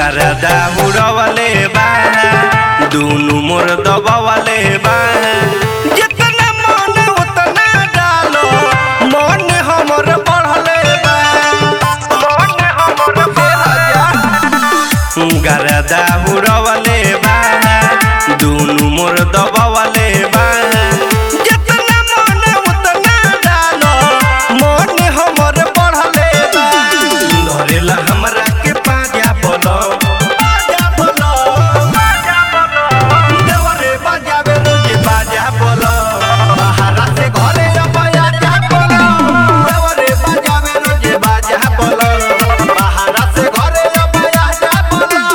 गरदा उड़वले बा दुनु मोर दबवले बा जितना मन उतना डालो मन हमर बढ़ले बा मन हमर बढ़ले गरदा उड़वले बा दुनु मोर दबवले बा जितना मन उतना डालो मन हमर बढ़ले बा धरेला हमरा के पाजा बोलो पाजा बोलो पाजा बोलो देवरे बजावे रोजे बाजा बोलो बाहरा से घरे अबया जा बोलो देवरे बजावे रोजे बाजा बोलो बाहरा से घरे अबया जा बोलो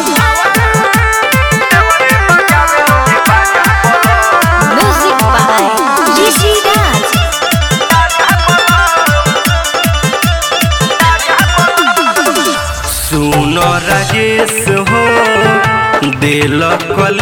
देवरे बजावे रोजे बाजा बोलो Music by Rishi Raj. सुनो राजेश हो दिल कल